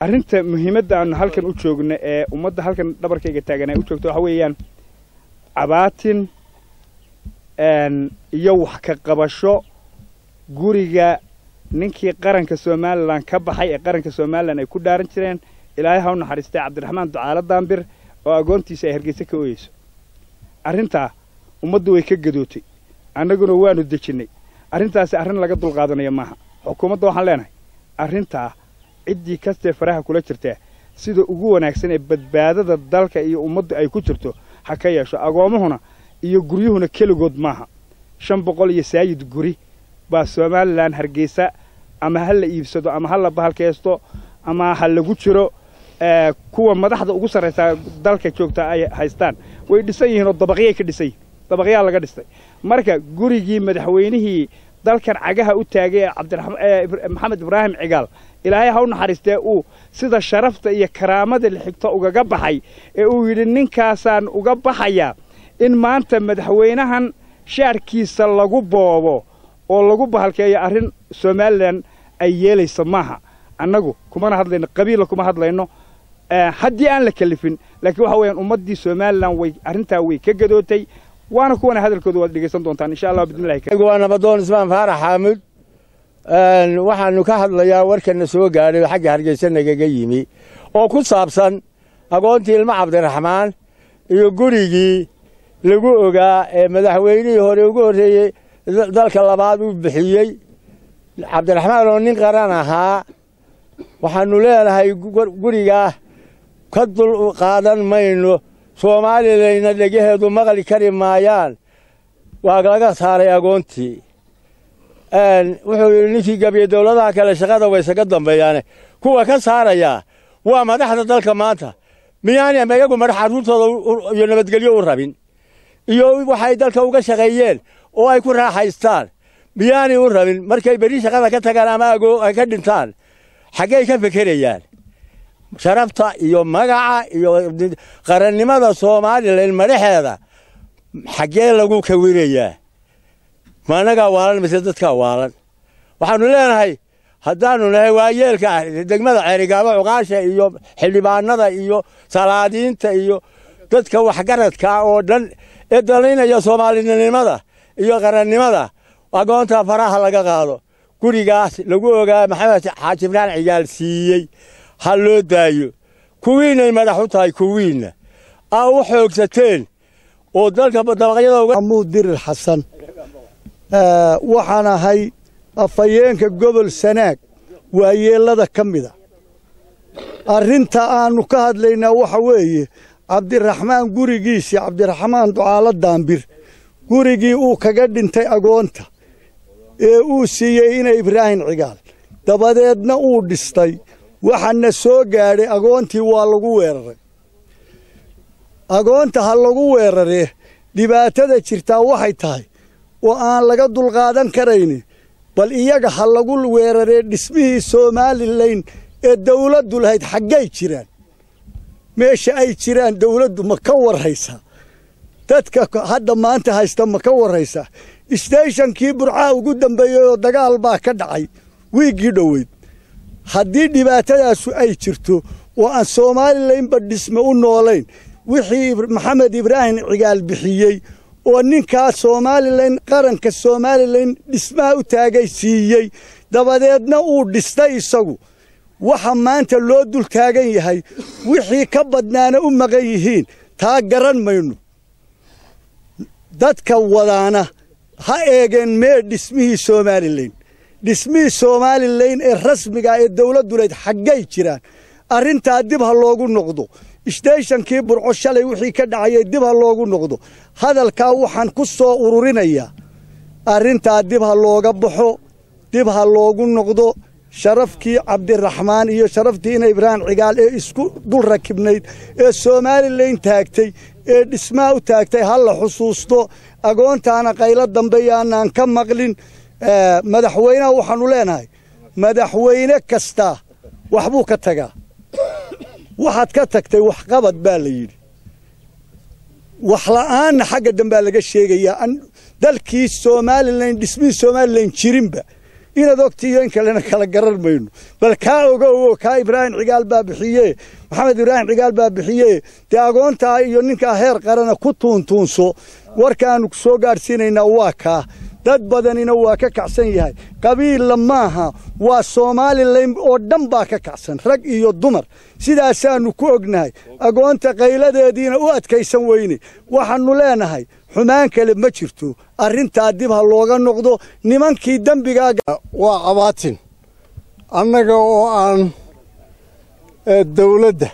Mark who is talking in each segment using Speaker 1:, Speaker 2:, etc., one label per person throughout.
Speaker 1: arrinta muhiimadda aanu halkan u joogno ee ummadda halkan dhabarkayga taagan ay u joogto waxa weeyaan cabaatin iyo wax ka qabasho guriga ninkii qaranka somalilan ka baxay ee qaranka somalilan ay ku dhaaran jireen ilaahay ha u naxariistay cabdiraxmaan ducaalo daambir oo agoontiisa ay hargeysa ka ooyeyso arrintaa ummaddu way ka gadootay annaguna waanu dejinnay arrintaasi arrin laga dulqaadanaya maaha xukuumadda waxaan leenahay arrintaa ciddii kastee faraha kula jirtaa sida ugu wanaagsan ee badbaadada dalka iyo ummaddu ay ku jirto ha ka yeesho agoommahuna iyo guryuhuna keligood maaha shan boqol iyo saayid guri baa somalilan hargeysa ama ha la iibsado ama ha la bahalkaysto ama ha lagu jiro kuwa madaxda ugu sarraysaa dalka joogta ay haystaan way dhisan yihiin oo dabaqyay ka dhisan yihin dabaqyaa laga dhistay marka gurigii madaxweynihii dalkan cagaha u taagay ee cabdiraxmamed ibraahim cigaal ilaahay ha u naxariistee uu sida sharafta iyo karaamada lixigto ugaga baxay ee uu yidhi ninkaasaan uga baxayaa in maanta madaxweynahan shaarkiisa lagu boobo oo lagu bahalkeeyo arrin somalilan ay yeelayso maaha annagu kumana hadlayno qabiilla kuma hadlayno haddii aan la kelifin laakiin waxa weeyaan ummaddii somalilan way arrintaa way ka gadootay waana kuwana hadalkooda waad dhegaysan doontaan insha allah bidnillahi
Speaker 2: waa nabadoon ismaan faarax xaamud waxaanu ka hadlayaa warkana soo gaadhay oo xagga hargeysa nagaga yimi oo ku saabsan agoontii ilmo cabdiraxmaan iyo gurigii lagu ogaa ee madaxweynihii hore ugu horreeyey dalka labaad uu bixiyey cabdiraxmaan oo nin qaran ahaa waxaannu leenahay gurigaa ka dul qaadan mayno soomaalileyna dhegaheedu maqli kari maayaan waa laga saaray agoontii wuxuu yidhi ninkii gabiye dowladaha kale shaqada waysaga dambeeyaane kuwa ka saarayaa waa madaxda dalka maanta miyaani iyagu madax carruurtooda iyo nabadgelyo u rabin iyo waxay dalka uga shaqeeyeen oo ay ku raaxaystaan miyaanay u rabin markay berri shaqada ka tagaan ama agoo ay ka dhintaan xaggey ka fekerayaan sharafta iyo magaca iyo qarannimada somalilan madaxeeda xaggee lagu kawirayaa ma annagaa waalan mise dadkaa waalan waxaannu leenahay haddaannu nahay waayeelka ah degmada ceerigaabo cuqaasha iyo xildhibaanada iyo salaadiinta iyo dadka waxgaradkaa oo dhan ee dalaynaya soomaalinimada iyo qarannimada agoonta faraha laga qaado gurigaas lagu ogaa maxamed xaaji ibraan cigaal siiyey ha loo daayo kuwiinnay madax u tahay kuwiinna aa u xoogsateen oo dalka dabaqyada
Speaker 3: maxamuud dirir xasan waxaan ahay afhayeenka gobol sanaag waayeellada ka mida arrinta aannu ka hadlaynaa waxa weeye cabdiraxmaan gurigiisii cabdiraxmaan ducaalo daambir gurigii uu kaga dhintay agoonta ee uu siiyey ina ibraahim cigaal dabadeedna uu dhistay waxaana soo gaadhay agoontii waa lagu weeraray agoonta ha lagu weeraree dhibaatada jirtaa waxay tahay oo aan laga dulqaadan karayni bal iyaga ha lagu weeraree dhismihii somalilan ee dawladdu lahayd xaggay jiraan meesha ay jiraan dawladdu ma ka warraysaa dadka hadda maanta haysta ma ka warraysaa isteeshankii burcaa ugu dambeeyey oo dagaal baa ka dhacay wiiggii dhoweyd haddii dhibaatadaasu ay jirto oo aan somalilanba dhisme u noolayn wixii maxamed ibraahim cigaal bixiyey oo ninkaa somalilan qaranka somalilan dhismaha u taagay siiyey dabadeedna uu dhistay isagu waxa maanta loo dul taagan yahay wixii ka badnaana u maqan yihiin taa garan mayno dadka wadaana ha eegeen mee dhismihii somalilan dhismihii somalilan ee rasmiga ee dawladdu layd xaggay jiraan arrintaa dib ha loogu noqdo isteeshankii burco shalay wixii ka dhacayay dib ha loogu noqdo hadalkaa waxaan ku soo ururinayaa arrintaa dib ha looga baxo dib ha loogu noqdo sharafkii cabdiraxmaan iyo sharaftii ina ibraahim cigaal ee isku dul rakibnayd ee somalilan taagtay ee dhismaha u taagtay ha la xusuusto agoontaana qaylo dambe yaanaan ka maqlin madaxweynaha waxaannu leenahay madaxweyne kastaa waxbuu ka tagaa waxaad ka tagtay waxqabad baa la yidhi waxla'aanna xagga dambaa laga sheegayaa dalkii somalilan dhismihii somalilan jirinba inaad ogtiiyo in kalena kala garan mayno bal kaa ogowo kaa ibraahim cigaal baa bixiye maxamed ibraahim cigaal baa bixiye dee agoontaa iyo ninkaa heer qarana ku tuuntuunso warkaannu soo gaadhsiinaynaa waa kaa dad badanina waa ka kacsan yahay qabiilla maaha waa somalilan oo dhan baa ka kacsan rag iyo dumar sidaasaannu ku ognahay agoonta qayladeediina u adkaysan weyne waxaannu leenahay xumaan kale ma jirto arrintaa dib ha looga noqdo nimankii dembigaa
Speaker 4: waa qabaatin annaga oo aan dawladda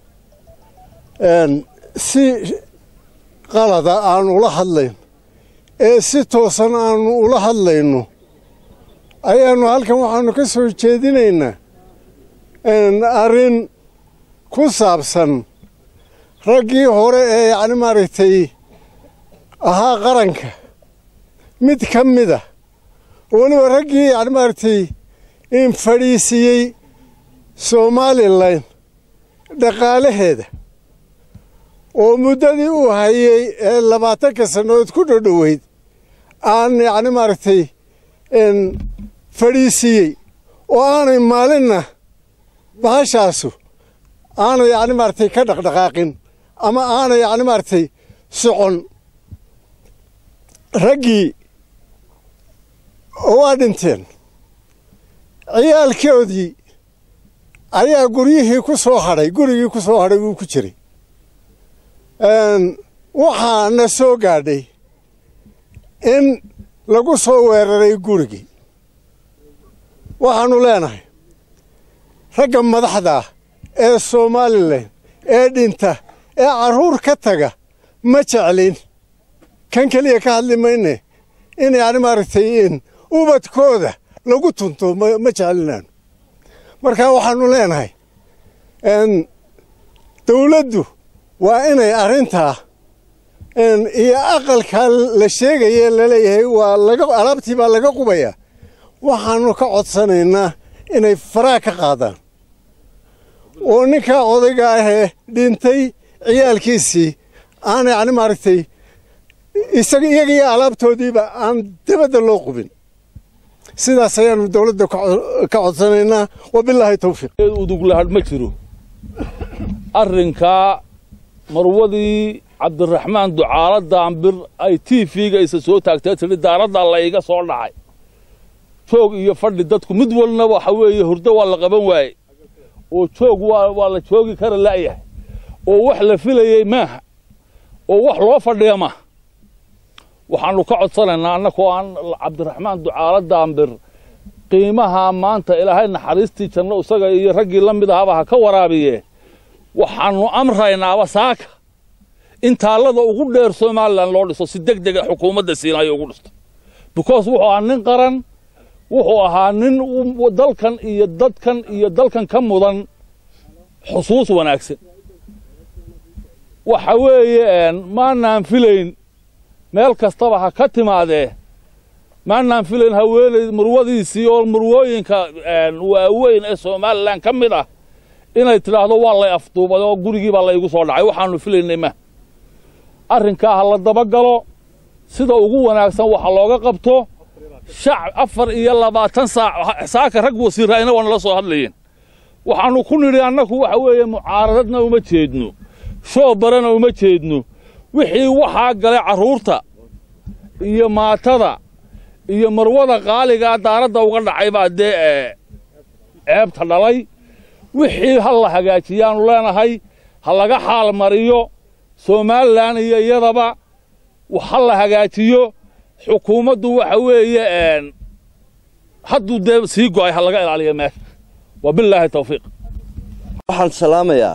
Speaker 4: si qalada aan ula hadlayn ee si toosan aannu ula hadlayno ayaannu halkan waxaannu ka soo jeedinaynaa arrin ku saabsan raggii hore ee yacni maaragtay ahaa qaranka mid ka mida weliba raggii yacni maaragtay in fadhiisiyey somalilan dhaqaalaheeda oo muddadii uu hayey ee labaatanka sannadood ku dhodhoweyd aan yacni maaragtay fadhiisiiyey oo aanay maalinna bahashaasu aanay yacni maaragtay ka dhaqdhaqaaqin ama aanay yacni maaragtay socon raggii waa dhinteen ciyaalkoodii ayaa guryihii ku soo hadhay gurigii ku soo hadhay wuu ku jiray waxaa na soo gaadhay in lagu soo weeraray gurigii waxaannu leenahay ragga madaxdaa ee somalilan ee dhinta ee carruur ka taga ma jeclin kan keliya ka hadli mayne in yacni maaragtay in ubadkooda lagu tunto ma jeclinaano marka waxaannu leenahay dawladdu waa inay arrintaa iyo aqalkaa la sheegaye laleeyahay waa laga alaabtii baa laga qubayaa waxaannu ka codsanaynaa inay faraa ka qaadaan oo ninkaa odayga ahee dhintay ciyaalkiisii aan yacni maaragtay isaga iyaga iyo alaabtoodiiba aan dabadda loo qubin sidaas ayaannu dawladda ka codsanaynaa wabilaahi tawfiiq
Speaker 5: uduglahadh ma jiro arrinkaa marwadii cabdiraxmaan ducaalo daambir ay tiifiga isa soo taagtee tidhi daaraddaa la iga soo dhacay joog iyo fadhi dadku mid walna waxa weeye hurdo waa la qaban waaye oo joog waa la joogi kara la'yahay oo wax la filayey maaha oo wax loo fadhiya maaha waxaannu ka codsanaynaa annakoo aan cabdiraxmaan ducaalo daambir qiimaha maanta ilaahay naxariistii janno isaga iyo raggii la mid ahaba ha ka waraabiye waxaannu amraynaaba saaka in taallada ugu dheer somalilan loo dhiso si deg dega xukuumadda siinaayo ugu dhisto because wuxuu ahaa nin qaran wuxuu ahaa nin dalkan iyo dadkan iyo dalkan ka mudan xusuus wanaagsan waxa weeye maanaan filayn meel kastaba ha ka timaadee maanaan filayn haweenay murwadiisii oo murwooyinka waaweyn ee somalilan ka mid ah inay tidhaahdo waa lay afduubay oo gurigii baa laygu soo dhacay waxaannu filaynay ma arrinkaa ha la dabagalo sida ugu wanaagsan waxa looga qabto shacab afar iyo labaatan saac saaka rag wasiirraayna waa nala soo hadlayeen waxaannu ku nidhi annaku waxa weeye mucaaradadna uma jeedno shoobarana uma jeedno wixii waxaa galay carruurta iyo maatada iyo marwada qaaligaa daaradda uga dhacay baa dee ceebta dhalay wixii ha la hagaajiyaannu leenahay ha laga xaal mariyo somalilan iyo iyadaba ha la hagaajiyo xukuumaddu waxa weeye hadduu dee sii go'ay ha laga ilaaliyo meesha wabilaahi tawfiiq
Speaker 6: waxaan salaamayaa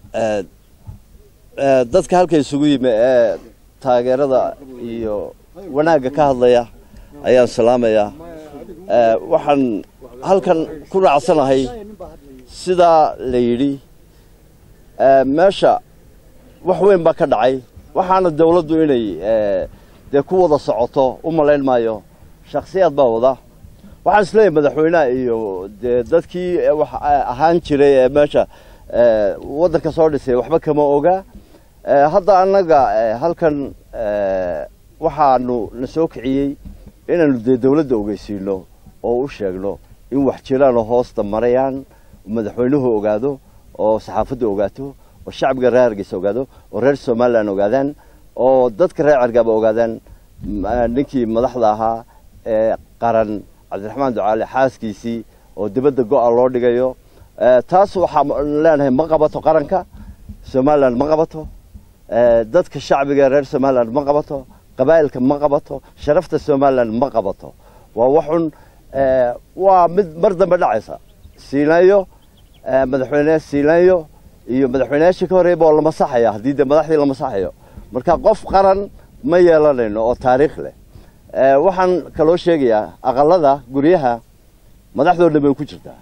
Speaker 6: dadka halka isugu yimi ee taageerada iyo wanaagga ka hadlaya ayaan salaamayaa waxaan halkan ku raacsanahay sidaa la yidhi meesha wax weyn baa ka dhacay waxaana dawladdu inay dee ku wada socoto u malayn maayo shakhsiyaad baa wada waxaan isleeyahay madaxweynaha iyo dee dadkii wax ahaan jiray ee meesha waddanka soo dhisay waxba kama oga hadda annaga halkan waxaanu na soo kiciyey inaannu dee dawladda ogeysiino oo u sheegno in wax jiraanoo hoosta marayaan madaxweynuhu ogaado oo saxaafaddu ogaato oo shacbiga reer hargeysa ogaado oo reer somalilan ogaadaan oo dadka reer cergaaba ogaadaan ninkii madaxda ahaa ee qaran cabdiraxmaan ducaale xaaskiisii oo dibadda go'a loo dhigayo taas waxaan leenahay ma qabato qaranka somalilan ma qabato dadka shacbiga reer somalilan ma qabato qabaa'ilka ma qabato sharafta somalilan ma qabato waa waxun waa mid mar dambe dhacaysa siilaanyo madaxweyne siilaanyo iyo madaxweyneyaashii ka horreeyba oo la masaxaya haddii dee madaxdii la masaxayo marka qof qaran ma yeelanayno oo taariikh leh waxaan kaloo sheegayaa aqalada guryaha madaxdoo dhan bay ku jirtaa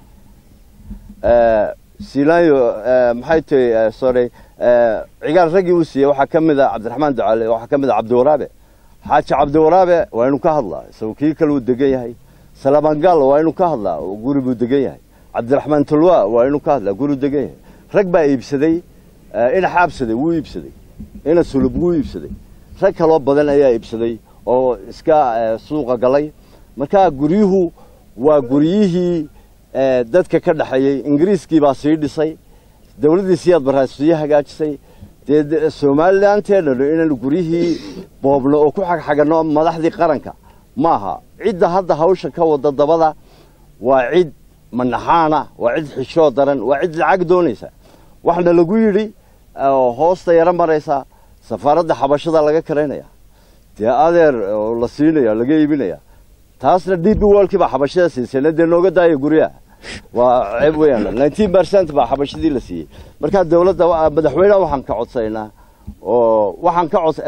Speaker 6: siilaanyo maxay tahay sorry cigaal raggii uu siiyey waxaa ka mid a cabdiraxmaan ducaale waxaa ka mid a cabdiwaraabe xaaji cabdiwaraabe waa inuu ka hadlaa isagoo kii kale uu degan yahay salamangaal waa inuu ka hadlaa guri buu degan yahay cabdiraxmaan tulwa waa inuu ka hadlaa guri degan yahay rag baa iibsaday ina xaabsaday wuu iibsaday ina sulub wuu iibsaday rag kaloo badan ayaa iibsaday oo iska suuqa galay marka guryuhu waa guryihii dadka ka dhexeeyey ingiriiskii baa sii dhisay dowladdii siyaad barraa sii hagaajisay dee somalilanteennanu inaynu guryihii boobno oo ku xagxaganno madaxdii qaranka ma aha cidda hadda hawsha ka wada dabada waa cid manaxaana waa cid xishoo daran waa cid lacag doonaysa waxna lagu yidhi oo hoosta yaro maraysa safaaradda xabashada laga karaynaya dee adeer oo la siinaya laga iibinaya taasna d b wolkii baa xabashada siisayna dee nooga daaya guryaha waa ceeb weeyaan nineteen percent baa xabashadii la siiyey markaa dowladda madaxweyneha waxaan ka codsanaynaa oo waxaan ka cod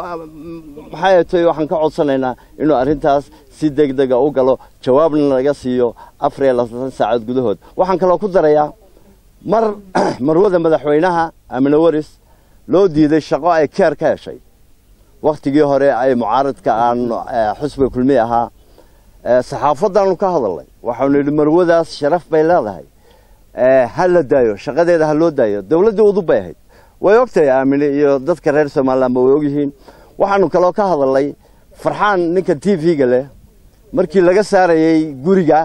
Speaker 6: maxay tahay waxaan ka codsanaynaa inuu arrintaas si degdega u galo jawaabna laga siiyo afar iyo labaatan saacadood gudahood waxaan kaloo ku darayaa mar marwada madaxweynaha amine waris loo diiday shaqo ay keer ka heshay wakhtigii hore ay mucaaradka aan xusbiga kulmiye ahaa saxaafaddaanu ka hadalnay waxaanu yidhi marwadaas sharaf bay leedahay ha la daayo shaqadeeda ha loo daayo dowladdii udub bay ahayd way ogtahay aamine iyo dadka reer somalilanba way ogyihiin waxaanu kaloo ka hadalnay farxaan ninka t v-ga leh markii laga saarayey guriga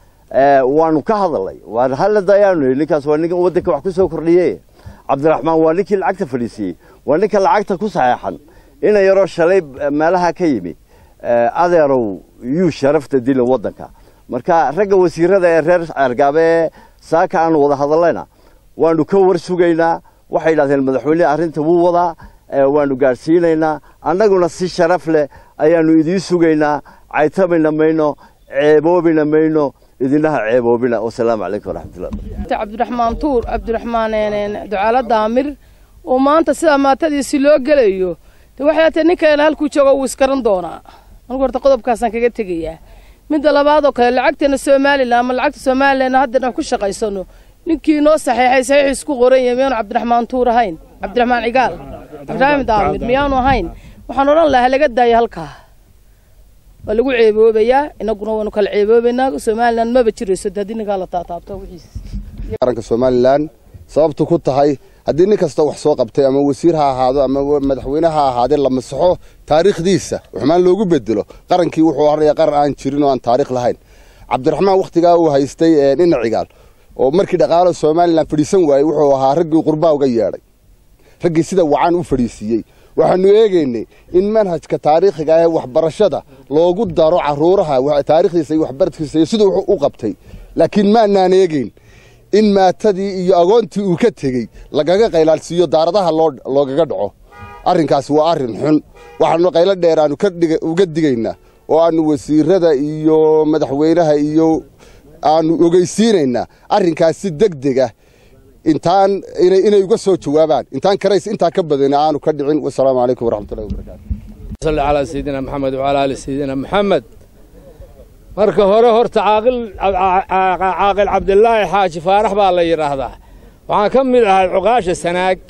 Speaker 6: waanu ka hadalnay waa hala daayaanu yidhi ninkaas waa nin waddanka wax ku soo kordhiye cabdiraxmaan waa ninkii lacagta fadhiisiiyey waa ninka lacagta ku saxeexan ina yaroo shalay meelaha ka yimi adeerow yuu sharafta dilin waddanka marka ragga wasiirada ee reer ceergaabe ee saaka aanu wada hadallayna waanu ka war sugaynaa waxay yidhahdeen madaxweynehe arrinta wuu wadaa waanu gaadhsiinaynaa annaguna si sharaf leh ayaanu idiin sugaynaa caytamayna mayno ceeboobina mayno idinaha ceeboobina wasalaamu calaykum waraxmatullah
Speaker 7: cabdiraxmaan tuur cabdiraxmaan ducaalo daamir oo maanta sidaa maatadiisi loo gelayo de waxay tahay ninkeena halkuu joogo wuu iskaran doonaa anigu horta qodobkaasaan kaga tegayaa midda labaadoo kale lacagteena somalilan ama lacagta somalilan haddana ku shaqaysano ninkii noo saxeexay saxiixiis ku qoran yahay miyaanu cabdiraxmaan tuur ahayn cabdiraxmaan cigaal ibraahim daamir miyaanu ahayn waxaan odhan lahaa laga daaya halkaa waa lagu ceeboobayaa inaguna waynu kala ceeboobaynaa somalilan maba jirayso haddii ninkaa la taataabto wixiis
Speaker 8: qaranka somalilan sababtu ku tahay haddii nin kasta wax soo qabtay ama wasiir ha ahaado ama madaxweyne ha ahaadee la masaxo taariikhdiisa xumaan loogu bedelo qarankii wuxuu haraya qaran aan jirin oo aan taarikh lahayn cabdiraxmaan wakhtigaa uu haystay nina cigaal oo markii dhaqaalo somalilan fadhiisan waayey wuxuu ahaa raggii qurbaa uga yeedhay raggii sida wacan u fadhiisiiyey waxaanu eegaynay in manhajka taariikhiga ee waxbarashada loogu daro caruuraha taarikhdiisa iyo waxbaradkiisa iyo siduu u qabtay laakiin maanaan eegayn in maatadii iyo agoontii uu ka tegey lagaga qaylaalsiiyo daaradaha loogaga dhaco arrinkaasi waa arrin xun waxaanu qaylo dheer aanu uga digaynaa oo aanu wasiirada iyo madaxweynaha iyo aanu ogeysiinaynaa arrinkaas si degdeg ah intaan inay uga soo jawaabaan intaan karays intaa ka badan aanu ka dhicin wasalaamu calaykum waraxmatullahi wabarakaatu
Speaker 9: صلى على سيدنا محمد وعلى آل سيدنا محمد marka hore horta caaqil caaqil cabdilaahi xaaji faarax baa la yidhaahdaa waxaan ka mid ahay cuqaasha sanaag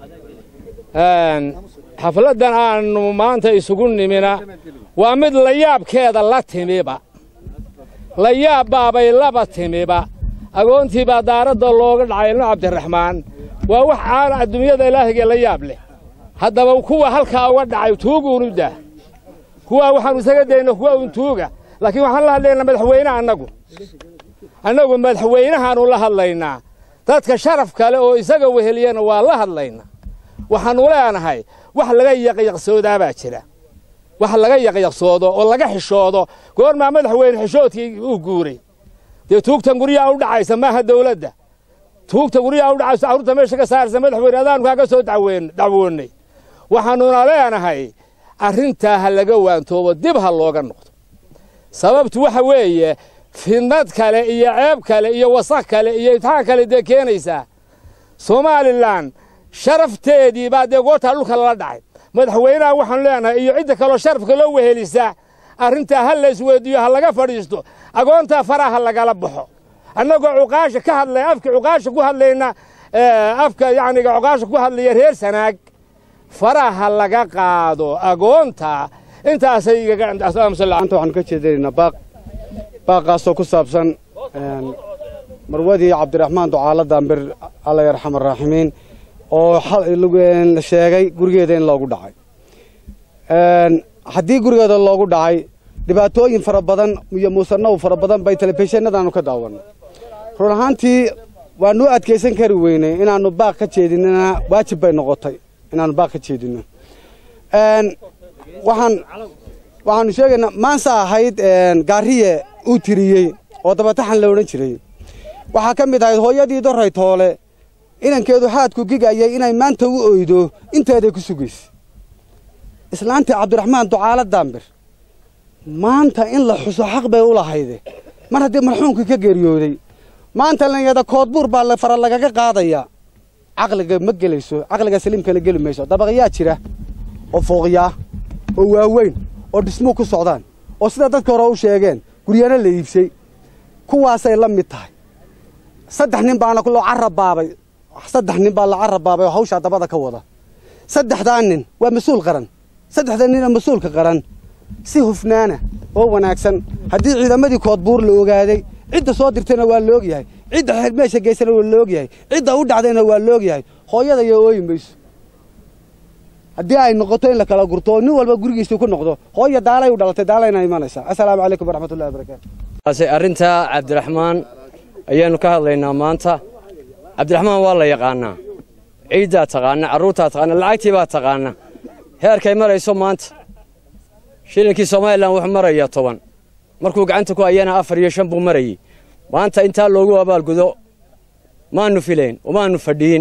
Speaker 9: xafladdan aanu maanta isugu nimina waa mid layaabkeeda la timiba layaab baabay laba timiba agoontii baa daaradda looga dhacay ilmo cabdiraxmaan waa wax caana adduunyada ilaahiga la yaab leh haddaba kuwa halkaa uga dhacay tuuguunu dah kuwaa waxaanu isaga dayna kuwa un tuuga laakiin waxaan la hadlaynaa madaxweynaha annagu annagu madaxweynahaanu la hadlaynaa dadka sharaf kale oo isaga weheliyana waa la hadlaynaa waxaannu leenahay wax laga yaqyaqsoodaa baa jira wax laga yaqyaqsoodo oo laga xishoodo goormaa madaxweyne xishoodkii uu guuray dee tuugtan guryaha u dhacaysa maaha dawladda tuugta guryaha u dhacaysa carruurta meesha ka saaraysa madaxweyne adaanu kaaga soo dacwoonnay waxaannuna leenahay arrintaa ha laga waantoobo dib ha looga noqdo sababtu waxa weeye fidnad kale iyo ceeb kale iyo wasakh kale iyo imtixaan kale dee keenaysaa somalilan sharafteedii baa dee goortaa dhulka lala dhacay madaxweynaha waxaanu leenahay iyo cidda kaloo sharafka loo wehelisa arrintaa ha la isweydiiyo ha laga fadhiisto agoontaa faraha lagala baxo annagoo cuqaasha ka hadlaya afka cuqaasha ku hadlayna afka yacniga cuqaasha ku hadlaya reer sanaag faraha laga qaado agoonta intaasay
Speaker 10: maanta waxaanu ka jeedinaynaa baaq baaqaasoo ku saabsan marwadii cabdiraxmaan ducaalo daambir alla yarxam araaximiin oo la sheegay gurigeeda in loogu dhacay haddii gurigeeda loogu dhacay dhibaatooyin fara badan iyo muusanow fara badan bay telefishinadaanu ka daawanay run ahaantii waanu adkaysan kari weynay inaannu baaq ka jeedinana waajib bay noqotay inaannu baaq ka jeedino waxaan waxaanu sheegaynaa maansa ahayd gaariye uu tiriyey oo dabataxan la odhan jiray waxaa ka mid ahayd hooyadii doray toole inankeedu xaadku gigayay inay maanta u oydo inteeday ku sugaysa islaantii cabdiraxmaan ducaalo daambir maanta in la xuso xaq bay u lahayde mar haddii marxuumkii ka geeriyooday maanta layada koodbuur baa la fara lagaga qaadaya caqliga ma gelayso caqliga saliimkana geli mayso dabaqyaa jira oo fooqyaa oo waaweyn oo dhismuu ku socdaan oo sida dadka hore u sheegeen guryana la iibsay kuwaasay la mid tahay saddex nin baana loo carabaabay saddex nin baa la carabaabay oo hawshaa dabada ka wada saddexdaa nin waa mas-uul qaran saddexda nina mas-uulka qaran si hufnaana oo wanaagsan haddii ciidamadii koodbuur la ogaaday cidda soo dirtayna waa la ogyahay cidda meesha geysana waa la ogyahay cidda u dhacdayna waa la ogyahay hooyada iyo ooyi mayso haddii ay noqoto in la kala gurto oo nin walba gurigiisii ku noqdo hooya daalay u dhalatay daalayna imanaysaa assalaamu calaykum waraxmatullahi wabarakaatu
Speaker 11: arrintaa cabdiraxmaan ayaannu ka hadlaynaa maanta cabdiraxmaan waa la yaqaannaa ciiddaa taqaana carruurtaa taqaana lacagtii baa taqaana heerkay marayso maanta shilinkii somalilan wuxuu marayaa toban markuu gacanta ku hayana afar iyo shan buu marayey maanta intaa loogu abaalgudo maannu filayn umaannu fadhiyin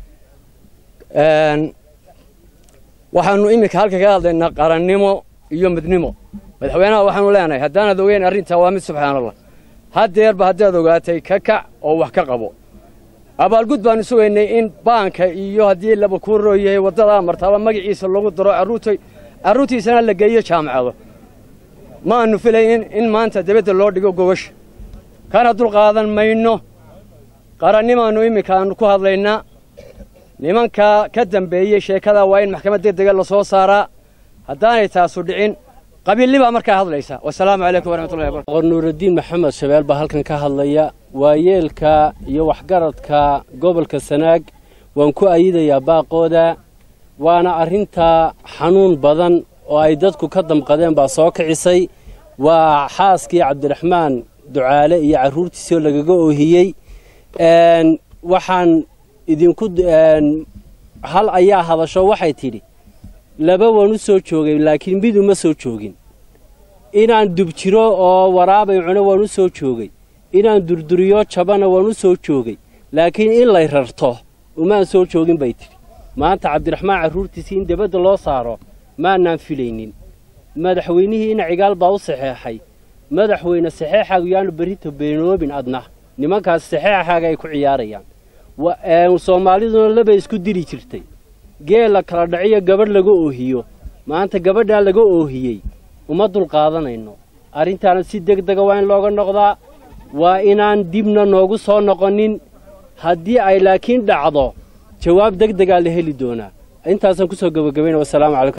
Speaker 11: waxaannu iminka halka ka hadlaynaa qarannimo iyo midnimo madaxweynaha waxaanu leenahay haddaanad ogeyn arrintaa waa mid subxaanallah haddeerba haddaad ogaatay ka kac oo wax ka qabo abaalgud baannu sugaynay in baanka iyo haddii laba kuu roo yahay waddadaa martaaba magaciisa lagu daro carruurtay carruurtiisana la geeyo jaamacado maannu filaynin in maanta debadda loo dhigo gobasha kana dulqaadan mayno qarannimaannu iminkaannu ku hadlaynaa nimankaa ka dambeeyey sheekadaa waa in maxkamad degdega la soo saaraa haddaanay taasu dhicin qabiilli baa markaa hadlaysa wasalaamu calaykum waraxmatullahi wabarakatu
Speaker 12: nuuraddiin maxamed shabeel baa halkan ka hadlaya waayeelka iyo waxgaradka gobolka sanaag waan ku ayidayaa baaqooda waana arrintaa xanuun badan oo ay dadku ka damqadeen baa soo kicisay waa xaaskii cabdiraxmaan ducaale iyo carruurtiisoo lagaga oohiyey waxaan idinku hal ayaa hadasho waxay tidhi laba waan u soo joogay laakiin mid uma soo joogin inaan dubjiro oo waraabay cuno waan u soo joogay inaan durduriyo jabana waan u soo joogay laakiin in lay rarto umaan soo joogin bay tidhi maanta cabdiraxmaan carruurtiisii in debadda loo saaro maanaan filaynin madaxweynihii ina cigaal baa u saxeexay madaxweyne saxeexaagu yaanu berrito beenoobin adna nimankaas saxeexaaga ay ku ciyaarayaan soomaaliduna labay isku diri jirtay geel la kala dhaciyo gabadh laga oohiyo maanta gabadhaa laga oohiyey uma dulqaadanayno arrintaana si deg dega waa in looga noqdaa waa inaan dibna noogu soo noqonin haddii ay laakiin dhacdo jawaab deg degaa la heli doonaa intaasaan ku soo gebagabayna wasalaamu calaykum